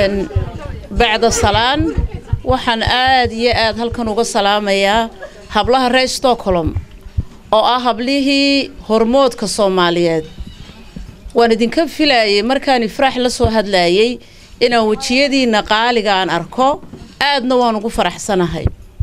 bacda salaan waxaan aad iyo aad halkan uga salaamayaa hablaha reer stockholm oo ah hablihii hormoodka soomaaliyeed waan idinka filayay markaan ifraax la soo hadlayay inaan wejiyadiinna qaaliga aan arko aadna waan ugu faraxsanahay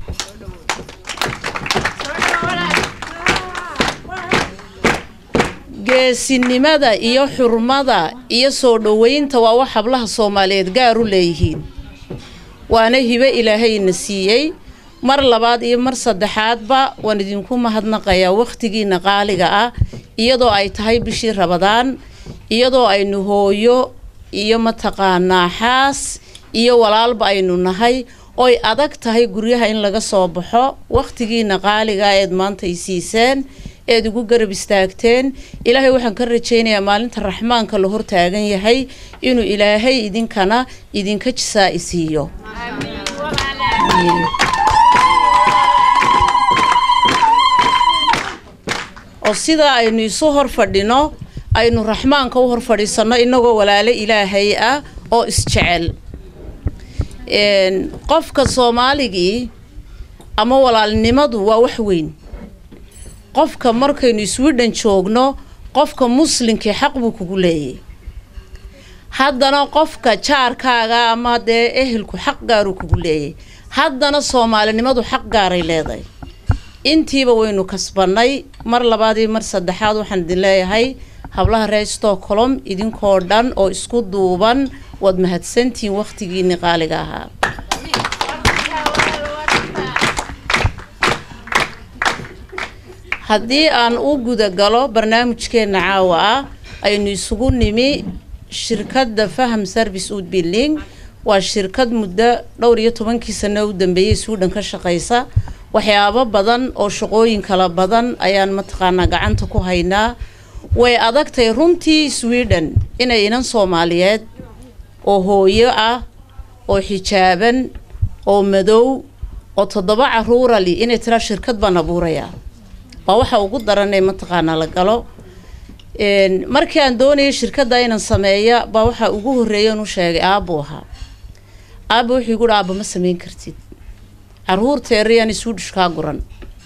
geesinimada iyo xurmada iyo soo dhoweynta waa wax hablaha soomaaliyeed gaar u leeyihiin waana hibo ilaahayna siiyey mar labaad iyo mar saddexaadba waan idinku mahadnaqayaa wakhtigiina qaaliga ah iyadoo ay tahay bishii rabadaan iyadoo aynu hooyo iyo mataqaanaa xaas iyo walaalba aynu nahay oy adag tahay guryaha in laga soo baxo wakhtigiina qaaliga eed maanta ay siiseen eed igu garab istaagteen ilaahay waxaan ka rajaynayaa maalinta raxmaanka la hortaagan yahay inuu ilaahay idinkana idinka jisaa isiiyo oo sidaa aynu isu hor fadhino aynu raxmaanka u hor fadhiisanno inagoo walaalo ilaahay ah oo isjecel qofka soomaaligii ama walaalnimadu waa wax weyn qofka markaynu sweden joogno qofka muslinkii xaq buu kugu leeyay haddana qofka jaarkaaga ama dee ehelku xaq gaaruu kugu leeyay haddana soomaalinimadu xaq gaaray leedahay intiiba waynu kasbannay mar labaad iyo mar saddexaad waxaan idin leeyahay hablaha reer stockholm idinkoo dhan oo isku duuban waad mahadsantihiin wakhtigiinni qaaliga ahaa haddii aan u guda galo barnaamijkeenna caawa ah aynu isugu nimi shirkadda faham service ud building waa shirkad muddo dhowr iyo tobankii sano u dambeeyey sweden ka shaqaysa waxyaabo badan oo shaqooyin kala badan ayaan mataqaanaa gacanta ku haynaa way adagtay runtii sweden inay inan soomaaliyeed oo hooyo ah oo xijaaban oo madow oo toddoba caruurali inay tiraa shirkad baan abuurayaa waa waxa ugu daranee mataqaanaa la galo markii aan doonayay shirkadda inaan sameeya baa waxaa ugu horreeyan u sheegay aabbu ahaa aabba wuxuu igu aabba ma sameyn kartid caruurteerayaan iswidhishkaa guran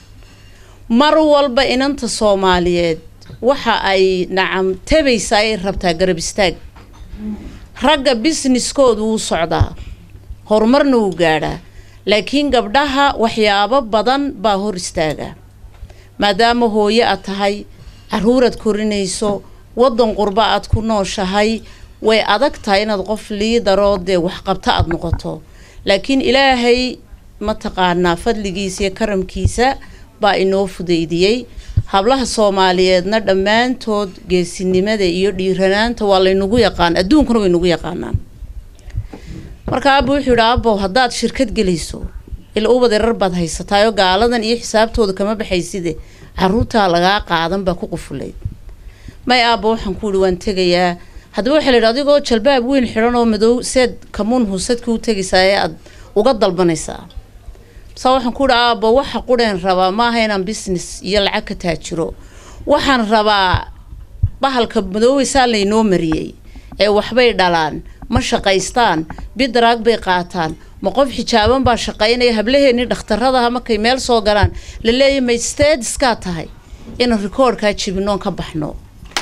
mar walba inanta soomaaliyeed waxa ay nacam tabaysa ay rabtaa garab istaag ragga businesskoodu wuu socdaa horumarna wuu gaadhaa laakiin gabdhaha waxyaabo badan baa hor istaaga maadaama hooyo aad tahay caruuraad korinayso waddan qurba aad ku nooshahay way adag tahay inaad qof liidaroo dee waxqabto aada noqoto laakiin ilaahay mataqaanaa fadligiisa iyo karamkiisa baa inoo fudaydiyey hablaha soomaaliyeedna dhammaantood geesinimada iyo dhiiranaanta waa laynagu yaqaan adduunkuna way nagu yaqaanaan marka aaba wuxuu yidhi aabow haddaad shirkad gelayso ila ubad erar baad haysataayoo gaaladan iyo xisaabtooda kama baxayside caruurtaa lagaa qaadan baa ku qufulayd may aaba waxaan ku yihi waan tegayaa haddaba waxaa la yidhi adigoo jalbaab weyn xidhan oo madow seed kamuun husadka u tegaysaa ee aada uga dalbanaysaa saa waxaan ku yihi aaba waxa qureen rabaa maaha inaan business iyo lacag ka taajiro waxaan rabaa bahalka madooweysaa laynoo mariyey ee waxbay dhalaan ma shaqaystaan bidaraag bay qaataan ma qof xijaaban baa shaqaynaya hablaheennii dhakhtaradaha markay meel soo galaan la leeyahy may stediskaa tahay inaan rikoorkaa jibinoon ka baxno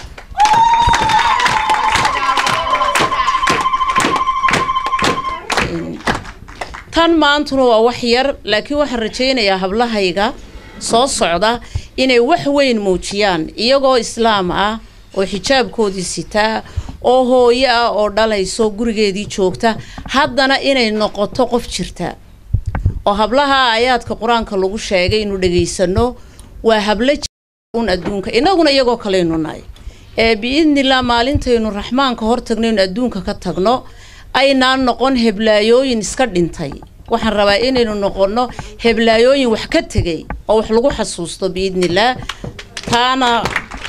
tan maantuna waa wax yar laakiin waxaan rajaynayaa hablahayga soo socda inay wax weyn muujiyaan iyagoo islaam ah oo xijaabkoodii sitaa oo hooyo ah oo dhalayso gurigeedii joogta haddana inay noqoto qof jirta oo hablaha ayaadka qur-aanka lagu sheegay inuu dhegaysano waa hablo un adduunka inaguna iyagoo kaleynu nahay ee biidnillah maalintaynu raxmaanka hor tagno inu adduunka ka tagno aynaan noqon heblaayooyin iska dhintay waxaan rabaa inaynu noqono heblaayooyin wax ka tegay oo wax lagu xasuusto biidnillaah taana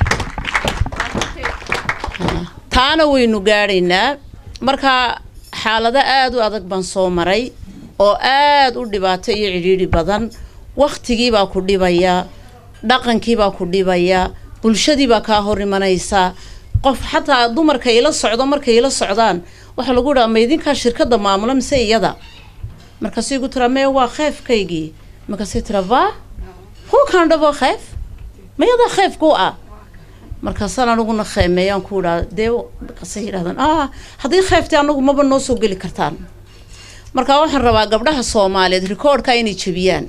taana waynu gaadhaynaa marka xaalado aada u adag baan soo maray oo aada u dhibaato iyo cidhiidhi badan wakhtigiibaa ku dhibaya dhaqankiibaa ku dhibaya bulshadiibaa kaa hor imanaysa qof xataa dumarka ila socdo markay ila socdaan waxaa lagu dhaha ma idinkaa shirkadda maamula mise iyada markaasay igu tiraa mee waa kheefkaygii markaasay tiraa va who kind of a kheef mayadaa kheef ku ah markaasaan aniguna kheemeeyaan ku idhaa dee markaasay yidhahdaan ah haddii kheeftii anagu maba noo soo geli kartaan markaa waxaan rabaa gabdhaha soomaaliyeed rikoodhka inay jebiyaan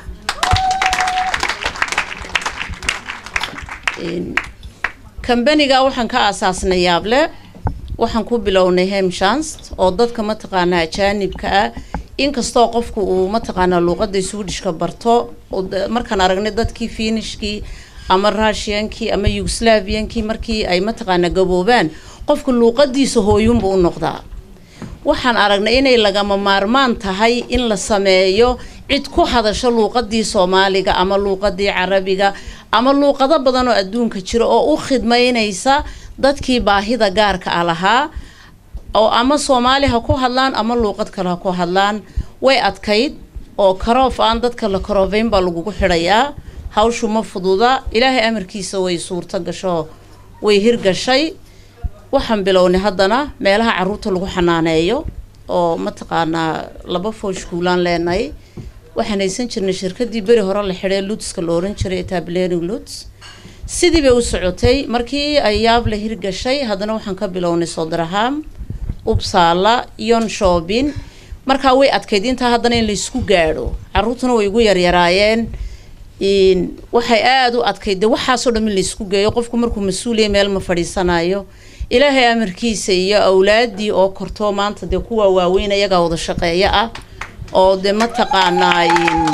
kambaniga waxaan ka aasaasnay yaable waxaan ku bilownay hemshans oo dadka mataqaanaa ajaanibka ah inkastoo qofku uu mataqaanaa luuqada swedishka barto markaan aragnay dadkii finishkii ama russiankii ama yugoslaviankii markii ay mataqaanaa gaboobaan qofku luuqadiisa hooyunba u noqdaa waxaan aragnay inay lagama maarmaan tahay in la sameeyo cid ku hadasho luuqadii soomaaliga ama luuqadii carabiga ama luuqado badan oo adduunka jira oo u khidmaynaysa dadkii baahida gaarka ah lahaa oo ama soomaali ha ku hadlaan ama luuqad kale ha ku hadlaan way adkayd oo karoof aan dadka la karoofayn baa lagugu xidhayaa hawshu ma fududa ilaahay amarkiisa way suurto gasho way hirgashay waxaan bilownay haddana meelaha caruurta lagu xanaaneeyo oo mataqaanaa laba fooshkuulaan leenahay waxaan haysan jirnay shirkadii beri hore la xidhay lutska la oran jiray etableering luts sidii bay u socotay markii ay yaab la hirgashay haddana waxaan ka bilownay sodraham ubsaala yon shoobin markaa way adkayd intaa haddana in laysku gaadho caruurtuna way igu yaryaraayeen waxay aada u adkayd de waxaasoo dham in laysku geeyo qofku markuu mas-uuliya meel ma fadhiisanayo ilaahay amarkiisa iyo awlaadii oo korto maanta dee kuwa waaweyn iyagaa wada shaqeeyo ah oo de mataqaanaa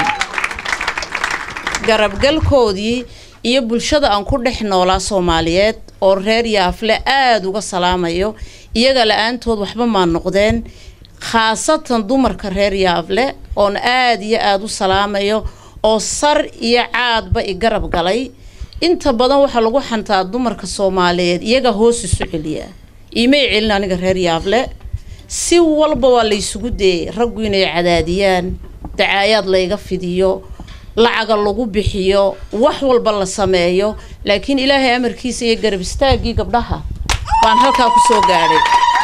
garabgalkoodii iyo bulshada aan ku dhex noolaa soomaaliyeed oo reer yaafle aada uga salaamayo iyaga la-aantood waxba maa noqdeen khaasatan dumarka reer yaafle oon aada iyo aada u salaamayo oo sar iyo caadba i garab galay inta badan waxaa lagu xantaa dumarka soomaaliyeed iyaga hoos isu celiya iimay celin aniga reer yaable si walba waa laysugu dayay raggu inay cadaadiyaan dacaayaad layga fidiyo lacaga lagu bixiyo wax walba la sameeyo laakiin ilaahay amarkiisa iyo garab istaaggii gabdhaha baan halkaa kusoo gaadhay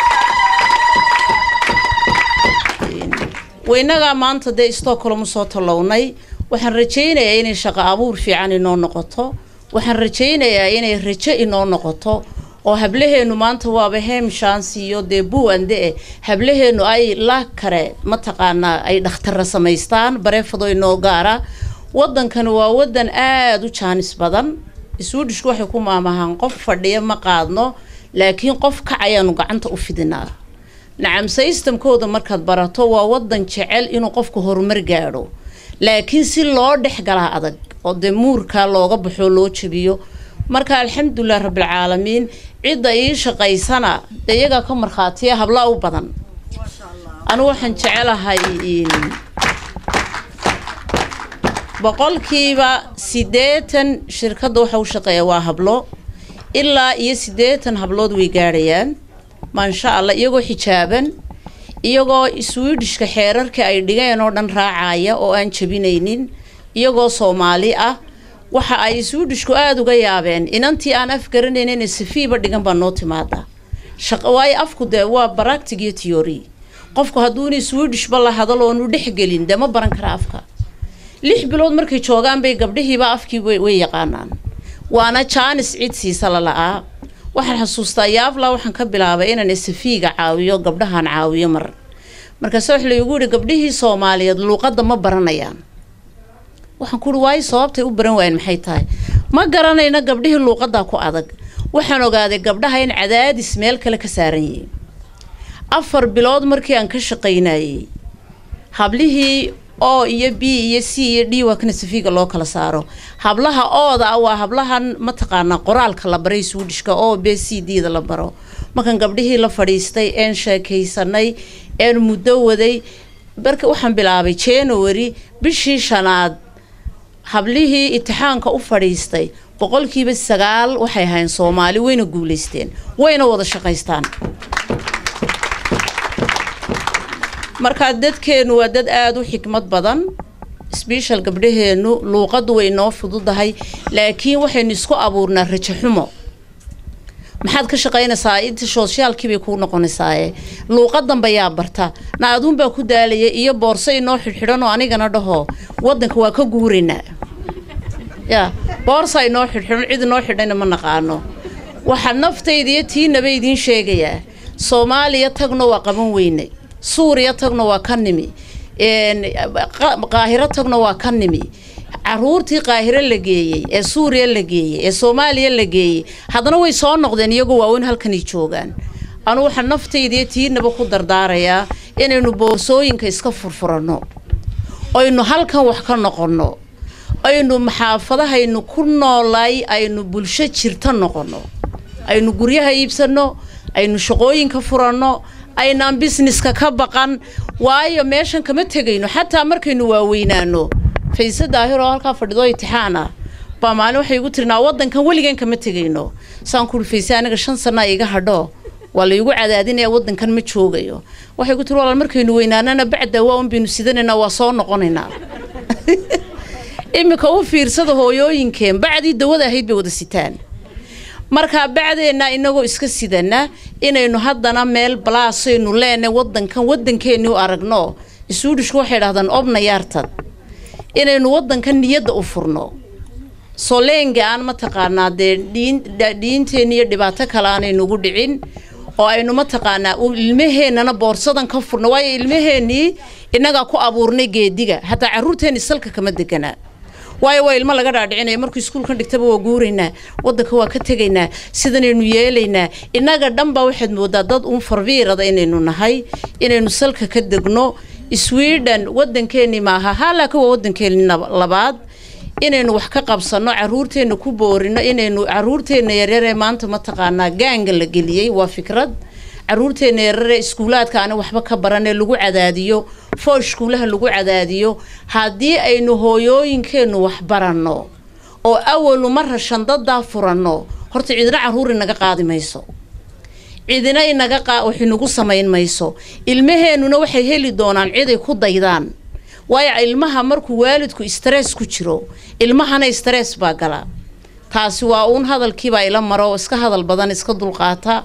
weynagaa maanta dee stockholm usoo tallownay waxaan rajaynayaa inay shaqo abuur fiican inoo noqoto waxaan rajaynayaa inay rajo inoo noqoto oo hablaheenu maanta waaba hemshans iyo dee buwande eh hablaheenu ay la kare mataqaanaa ay dhakhtara samaystaan bareefado inoo gaara wadankani waa wadan aada u jaanis badan swedishku waxay ku maamahaan qof fadhiya ma qaadno laakiin qof kac ayaanu gacanta u fidinaa nacam systemkooda markaad barato waa wadan jecel inuu qofku horumar gaadho laakiin si loo dhex galaa adag oo dee muurkaa looga baxoo loo jabiyo marka alxamdulilah rabbilcaalamiin cidda ii shaqaysana dee iyagaa ka markhaatiya hablaa u badan anigu waxaan jecelahay boqolkiiba siddeetan shirkadda waxa u shaqeeya waa hablo ilaa iyo siddeetan hablood way gaadhayaan maasha allah iyagoo xijaaban iyagoo swedishka xeerarka ay dhigeen oo dhan raacaya oo aan jabinaynin iyagoo soomaali ah waxa ay swedishku aada uga yaabeen inantii aan af garanaynin safiiba dhigan baa noo timaada waayo afku dee waa baractig iyo theory qofku hadduuna swedishba la hadalo oonu dhexgelin dee ma baran kara afka lix bilood markay joogaan bay gabdhihiiba afkii way yaqaanaan waana jaanis cid siisa lala'aa waxaan xasuustaa yaabla waxaan ka bilaabay inaan safiiga caawiyo gabdhahaan caawiyo mar markaase wax laygu yihi gabdhihii soomaaliyeed luuqadda ma baranayaan waxaan ku uhi waayo sababtay u baran waayeen maxay tahay ma garanayna gabdhihii luuqaddaa ku adag waxaan ogaaday gabdhaha in cadaadis meel kale ka saaran yihiin afar bilood markii aan ka shaqaynayey hablihii o iyo b iyo c iyo d waa kana safiiga loo kala saaro hablaha ooda ah waa hablahan mataqaanaa qoraalka la baray swedishka o b c d da la baro markaan gabdhihii la fadhiistay een sheekaysanay een muddo waday marka waxaan bilaabay january bishii shanaad hablihii itixaanka u fadhiistay boqolkiiba sagaal waxay ahayn soomaali wayna guulaysteen wayna wada shaqaystaan markaa dadkeenu waa dad aada u xikmad badan sbeshal gabdhaheenu luuqaddu way noo fududahay laakiin waxaynu isku abuurnaa rajo xumo maxaad ka shaqaynaysaa inta sooshiyaalkii bay kuu noqonaysaaye luuqadanba yaa barta na aduunbaa ku daalaya iyo boorso inoo xidhxidhan oo anigana dhaho wadanka waa ka guuraynaa ya boorsa inoo xidhxidhan cid inoo xidhayna ma naqaano waxaa naftayda iyo tiinaba idiin sheegayaa soomaaliya tagno waa qaban weynay suuriya tagno waa ka nimi qaahiro tagno waa ka nimi caruurtii qaahiro la geeyey ee suuriya la geeyey ee soomaaliya la geeyey haddana way soo noqdeen iyagoo waaweyn halkanay joogaan anu waxaa naftaydiiyo tiinaba ku dardaarayaa inaynu boorsooyinka iska furfuranno aynu halkan wax ka noqonno aynu maxaafadahaynu ku noolay aynu bulsho jirta noqonno aynu guryaha iibsanno aynu shaqooyinka furanno aynaan busineska ka baqan waayo meeshan kama tegayno xataa markaynu waaweynaano fayse daahir oo halkaa fadhido itixaan ah baa maalin waxay igu tirinaa wadankan weligan kama tegayno saan kuuri fayse aniga shan sanaa iga hadho waa laygu cadaadinaya wadankan ma joogayo waxay ku tiri walaal markaynu weynaanana bacda waa un baynu sidanaynaa waa soo noqonaynaa iminka u fiirsada hooyooyinkeen bacdii dawada ahayd bay wada sitaan markaa bacdeenna inagoo iska sidana inaynu haddana meel balaasaynu leenay wadankan wadankeeni u aragno isuudhishku waxay dhahdaan obna yaartad inaynu wadankan niyadda u furno soleenga aan mataqaanaa dee dhiinteeni iyo dhibaato kale aanaynugu dhicin oo aynu mataqaanaa ilmaheennana boorsadan ka furno waayo ilmaheenii innagaa ku abuurnay geediga hataa caruurteeni salka kama deganaa waayo waa ilmo laga dhaadhicinaya markuu iskuulkan dhigtaba waa guuraynaa wadanka waa ka tegaynaa sidanaynu yeelaynaa innaga dhanbaa waxaad moodaa dad uun farbiirada inaynu nahay inaynu salka ka degno sweden wadankeeni maaha haalaka waa wadankeeni labaad inaynu wax ka qabsano caruurteena ku boorino inaynu caruurteena yaryaree maanta mataqaanaa gaanga la geliyey waa fikrad caruurteena yararee iskuulaadka ani waxba ka baranee lagu cadaadiyo foo iskuulaha lagu cadaadiyo haddii aynu hooyooyinkeenu wax baranno oo awalu mara shandadaa furanno horta cidina caruur inaga qaadi mayso cidina inaga wax inagu samayn mayso ilmaheenuna waxay heli doonaan ciday ku daydaan waayo ilmaha markuu waalidku stress ku jiro ilmahana stress baa gala taasi waa uun hadalkiibaa ila maro oo iska hadal badan iska dulqaata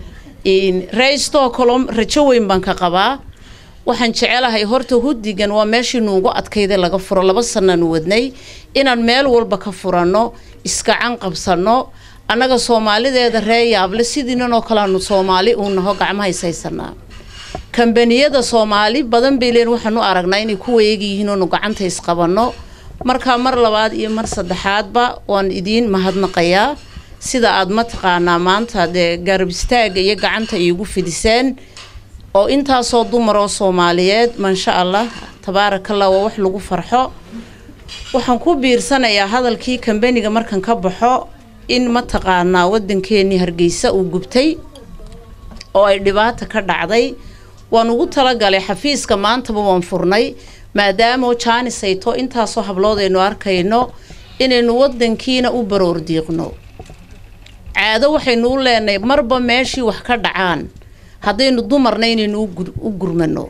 reystoo kaloo rajo weyn baan ka qabaa waxaan jecelahay horta hudigan waa meeshii nuugu adkayda laga furo laba sanaanu wadnay inaan meel walba ka furanno iskacan qabsanno annaga soomaalideeda ree yaable sidiinan oo kaleanu soomaali uu naho gacmaha ishaysanaa kambaniyada soomaali badan bay leen waxaanu aragnaa inay ku wayeegyihiin oonu gacanta isqabanno markaa mar labaad iyo mar saddexaadba waan idiin mahadnaqayaa sida aada mataqaanaa maanta dee garab istaaga iyo gacanta iigu fidiseen oo intaasoo dumar oo soomaaliyeed maasha allah tabaarakallah waa wax lagu farxo waxaan ku biirsanayaa hadalkii kambaniga markan ka baxo in mataqaanaa wadankeenii hargeysa uu gubtay oo ay dhibaata ka dhacday waan ugu talagalay xafiiska maantaba waan furnay maadaama jaanis ayto intaasoo hablood aynu arkayno inaynu wadankiina u baroor diiqno caado waxaynu u leenahay marba meeshii wax ka dhacaan haddaynu dumarna inaynu u gurmano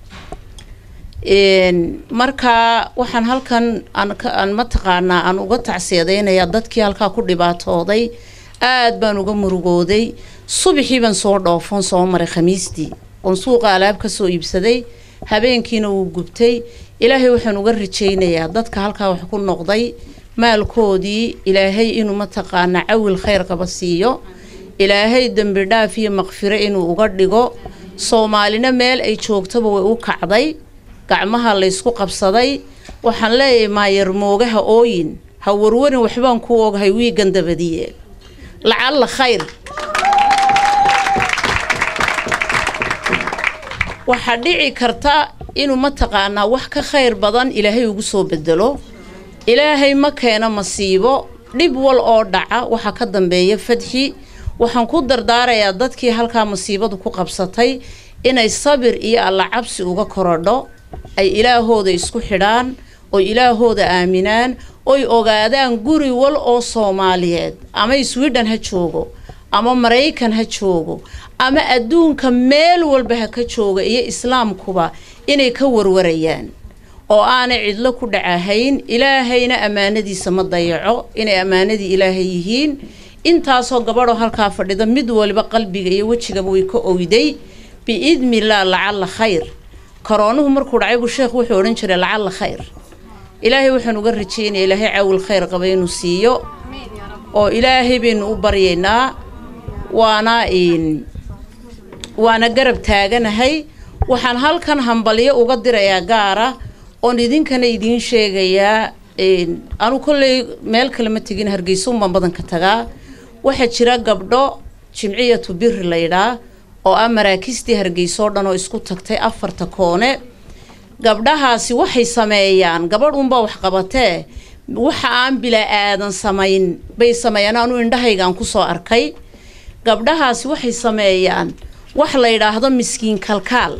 markaa waxaan halkan aan mataqaanaa aan uga tacsiyadaynayaa dadkii halkaa ku dhibaatooday aada baan uga murugooday subaxii baan soo dhoofoon soo maray khamiistii oon suuqa alaab ka soo iibsaday habeenkiina wuu gubtay ilaahay waxaan uga rajaynayaa dadka halkaa wax ku noqday maalkoodii ilaahay inuu mataqaanaa cawil khayr qaba siiyo ilaahay dembi dhaaf iyo maqfiro inuu uga dhigo soomaalina meel ay joogtaba way u kacday gacmaha laysku qabsaday waxaan leeyahay maayarmoogaha ooyin ha warwarin waxbaan ku ogahay wiigan dabadiye lacalla khayr waxaa dhici karta inuu mataqaanaa wax ka khayr badan ilaahay ugu soo bedelo ilaahay ma keeno masiibo dhib wal oo dhaca waxaa ka dambeeya fadxi waxaan ku dardaarayaa dadkii halkaa masiibadu ku qabsatay inay sabir iyo alla cabsi uga korodho ay ilaahooda isku xidhaan oy ilaahooda aaminaan oy ogaadaan guri wal oo soomaaliyeed ama sweden ha joogo ama maraykan ha joogo ama adduunka meel walba ha ka jooga iyo islaamkuba inay ka warwarayaan oo aanay cidlo ku dhacahayn ilaahayna ammaanadiisa ma dayaco inay ammaanadii ilaahay yihiin intaasoo gabadhoo halkaa fadhida mid waliba qalbiga iyo wejigaba way ka oyday biidnillaah lacalla khayr koroonuhu markuu dhacay buu sheekhu wuxuu odhan jiray lacalla khayr ilaahay waxaan uga rajeynaya ilaahay caawil khayr qaba inuu siiyo oo ilaahay baynu u baryaynaa waana waana garab taaganahay waxaan halkan hambalyo uga dirayaa gaara oon idinkana idiin sheegayaa anu kolley meel kale ma tegin hargeysa unbaan badanka tagaa waxaa jira gabdho jimciyatu biri laydhaa oo ah maraakiistii hargeysa oo dhan oo isku tagtay afarta koone gabdhahaasi waxay sameeyaan gabadh unbaa wax qabatee waxa aan bilaa aadan samayn bay sameeyaan anu indhahaygaan kusoo arkay gabdhahaasi waxay sameeyaan wax la yidhaahdo miskiin kalkaal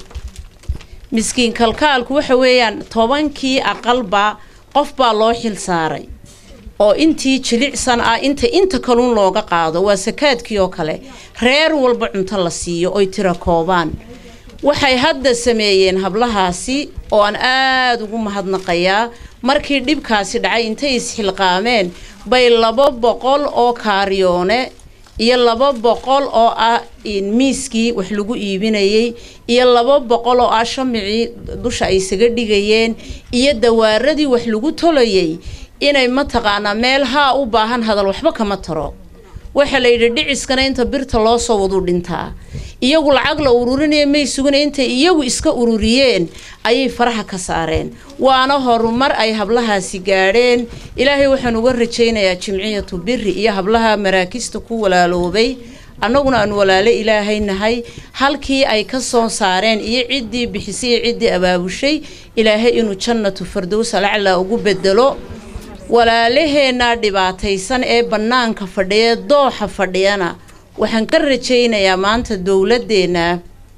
miskiin kalkaalku waxa weeyaan tobankii aqalba qof baa loo xil saaray oo intii jilicsan ah inta inta kaluun looga qaado waa sakaadkii oo kale reer walba cunto la siiyo oy tira koobaan waxay hadda sameeyeen hablahaasi oo aan aada ugu mahadnaqayaa markii dhibkaasi dhacay intay isxilqaameen bay laba boqol oo kaariyoone iyo laba boqol oo ah miiskii wax lagu iibinayay iyo laba boqol oo ah shamicii dusha ay isaga dhigayeen iyo dawaaradii wax lagu tolayay inay mataqaanaa meel haa u baahan hadal waxba kama taro waxaa la yidhi dhiciskana inta birta loo soo waduu dhintaa iyagu lacag la ururinaya may sugana intay iyagu iska ururiyeen ayay faraha ka saareen waana horumar ay hablahaasi gaadheen ilaahay waxaan uga rajaynayaa jimciyatu biri iyo hablaha maraakista ku walaaloobay annaguna aan walaalo ilaahay nahay halkii ay ka soo saareen iyo ciddii bixisay iyo ciddii abaabushay ilaahay inuu jannatu fardows alaclaa ugu bedelo walaalaheenna dhibaataysan ee bannaanka fadhiya dooxa fadhiyana waxaan ka rajaynayaa maanta dowladeenna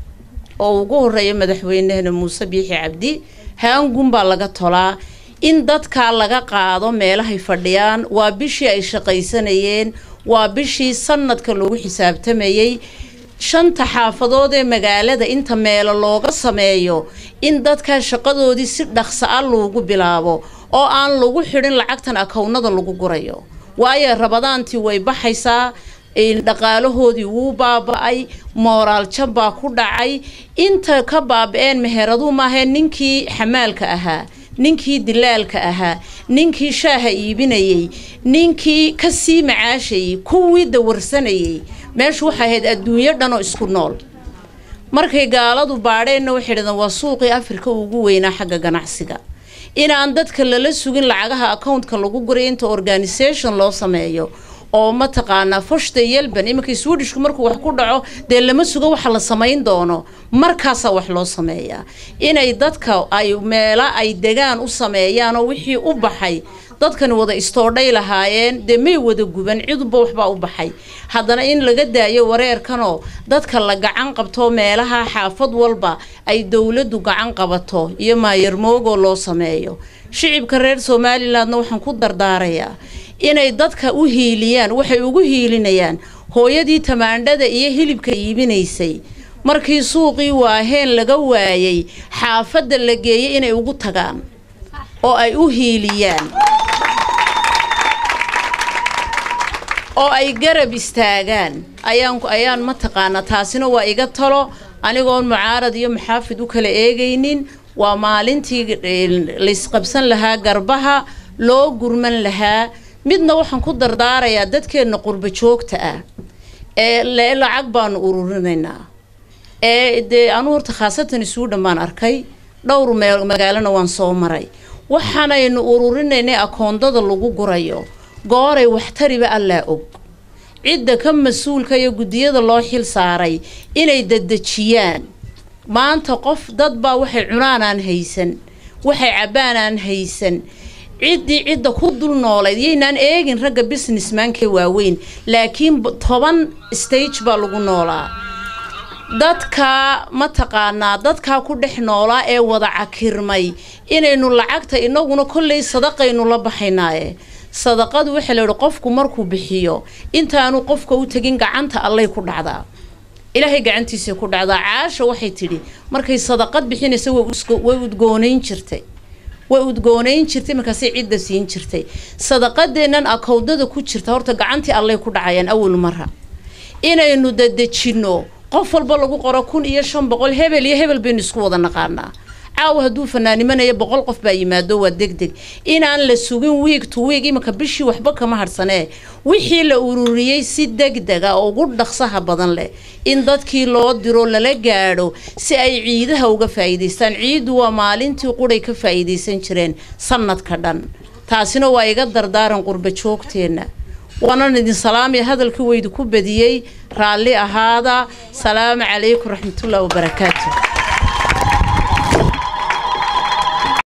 oo ugu horeeya madaxweyneheena muuse biixi cabdi haangun baa laga tolaa in dadkaa laga qaado meelahay fadhiyaan waa bishii ay shaqaysanayeen waa bishii sanadka loogu xisaabtamayey shanta xaafadood ee magaalada inta meelo looga sameeyo in dadkaa shaqadoodii si dhaqso a loogu bilaabo oo aan lagu xidhin lacagtan akownada lagu gurayo waayo rabadaantii way baxaysaa dhaqaalahoodii wuu baaba-ay mooraal jab baa ku dhacay inta ka baaba-een meheraduu maahee ninkii xamaalka ahaa ninkii dilaalka ahaa ninkii shaaha iibinayey ninkii kasii macaashayey kuwii dawarsanayey meeshu waxay ahayd adduunyo dhanoo isku nool markay gaaladu baadheenna waxay dhahdeen waa suuqii afrika ugu weynaa xagga ganacsiga inaan dadka lala sugin lacagaha accountka lagu guray inta organisation loo sameeyo oo mataqaanaa foshta yelban iminka swedishku markuu wax ku dhaco dee lama sugo waxa la samayn doono markaasaa wax loo sameeyaa inay dadka ay meelo ay degaan u sameeyaanoo wixii u baxay dadkani wada istoodhay lahaayeen dee may wada guban ciduba waxbaa u baxay haddana in laga daayo wareerkanoo dadka la gacan qabto meelaha xaafad walba ay dowladdu gacan qabato iyo maayarmoogoo loo sameeyo shicibka reer somalilandna waxaan ku dardaarayaa inay dadka u hiiliyaan waxay ugu hiilinayaan hooyadii tamaandhada iyo hilibka iibinaysay markii suuqii waaheen laga waayay xaafadda la geeyay inay ugu tagaan oo ay u hiiliyaan oo ay garab istaagaan ayaan ayaan mataqaanaa taasina waa iga talo anigoon mucaarad iyo maxaafid u kala eegaynin waa maalintii laysqabsan lahaa garbaha loo gurman lahaa midna waxaan ku dardaarayaa dadkeenna qurbo joogta ah ee le lacag baanu ururinaynaa ee dee anuu horta khaasatan isuudhan baan arkay dhowr magaalona waan soo maray waxaanaynu ururinaynay akoondada lagu gurayo gooray waxtariba allaa og cidda ka mas-uulka iyo guddiyada loo xil saaray inay dadejiyaan maanta qof dad baa waxay cunaanaan haysan waxay cabbaanaan haysan ciddii cidda ku dul noolayd yaynaan eegin ragga businessmankee waaweyn laakiin toban stage baa lagu noolaa dadkaa mataqaanaa dadkaa ku dhex noolaa ee wada cakirmay inaynu lacagta inaguna kolley sadaqaynu la baxaynaaye sadaqadu waxaa la yihi qofku markuu bixiyo intaanu qofka u tegin gacanta allay ku dhacdaa ilaahay gacantiisay ku dhacdaa caasha waxay tidhi markay sadaqad bixinaysa way udgoonayn jirtay way udgoonayn jirtay markaasay cidda siin jirtay sadaqadeennan akowdada ku jirta horta gacantii allay ku dhacayaan awal mara inaynu dadejinno qof walba lagu qoro kun iyo shan boqol hebel iyo hebel baynu isku wada naqaanaa caawa hadduu fanaanimanaya boqol qof baa yimaado waa deg deg inaan la sugin wiig to wiig iminka bishii waxba kama harsanee wixii la ururiyey si deg dega oo ugu dhaqsaha badan leh in dadkii loo diro lala gaadho si ay ciidaha uga faa'iidaystaan ciiddu waa maalintii quray ka faa'iidaysan jireen sanadka dhan taasina waa iga dardaaran qurba joogteenna waanan idin salaamaya hadalkii waydu ku badiyey raalli ahaada salaamu calaykum raxmatullahi wabarakaatu